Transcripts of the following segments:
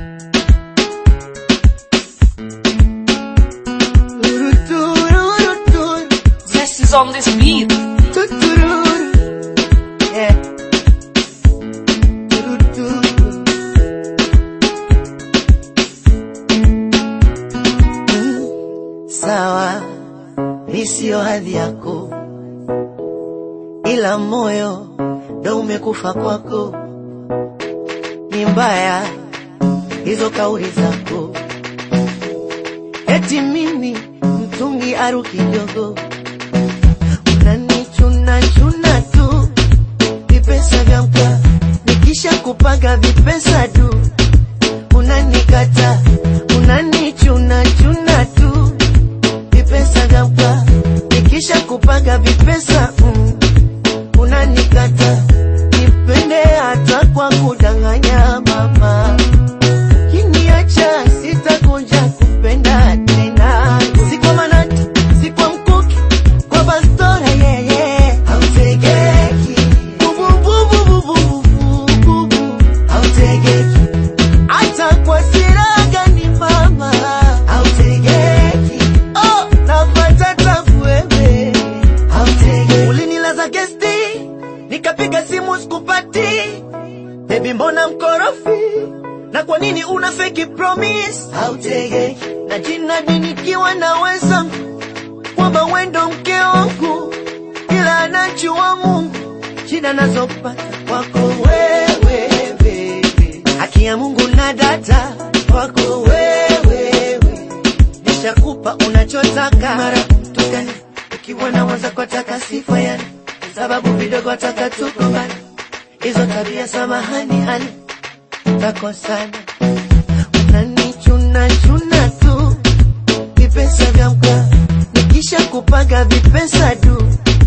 Zest is on this beat. Sawa, mi siyo hadhi yako, ila moyo ndo umekufa kwako. Ni mbaya hizo kauli zako, eti mimi mtungi aru kidogo, unanichuna chuna tu vipesa vya mka, nikisha kupaga vipesa du unanikata, unanichuna chuna tu vipesa vya mka, nikisha kupaga vipesa mm, unanikata, nipende hata kwa kudanganya mama kiniacha sitakuja kupenda tena, si kwa manati, si kwa mkuki, kwa bastora yeye hautegeki, bubububububububu hautegeki, hata kwa siraga ni mama hautegeki, oh napata tabu wewe hautegeki, ulinilaza gesti nikapiga simu sikupati Baby mbona mkorofi? Na kwa nini una fake promise? Hautege na jina nikiwa na wenzangu kwamba wendo mke wangu, ila anajua Mungu shida nazopata kwako wewe baby. Haki ya Mungu na data kwako wewe, nishakupa unachotaka mara tukani ukiwa na waza kwa taka sifa yani sababu vidogo taka tukombana hizo tabia samahani hani takosana unanichuna chuna tu vipesa vya mka nikisha kupaga vipesa du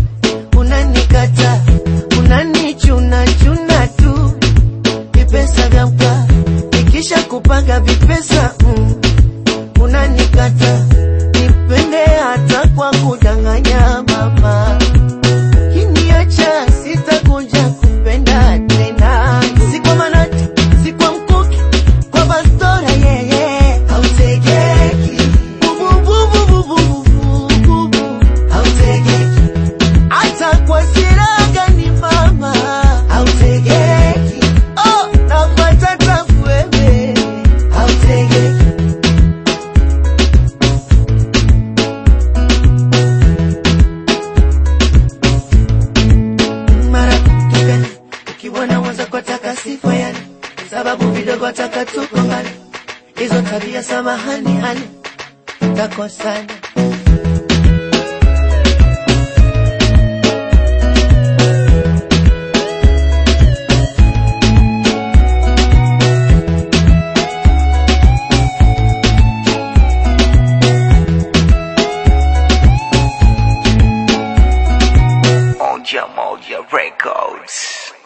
unanikata unanichuna chuna tu vipesa vya mka nikisha kupaga vipesa mm, unanikata nipende hata kwa kudanganya mama kiniacha sitakuja kupenda tena, si kwa manati, si kwa mkuki, kwa bastora yeye hautegeki, bubububububububu hautegeki, hata kwa siraga ni mama hautegeki, oh napata tabu wewe hautegeki. mara tukani ukiwa na waza kwa taka sifa yani sababu vidogo taka tukongani hizo tabia samahani hani takosana Moja Moja Records.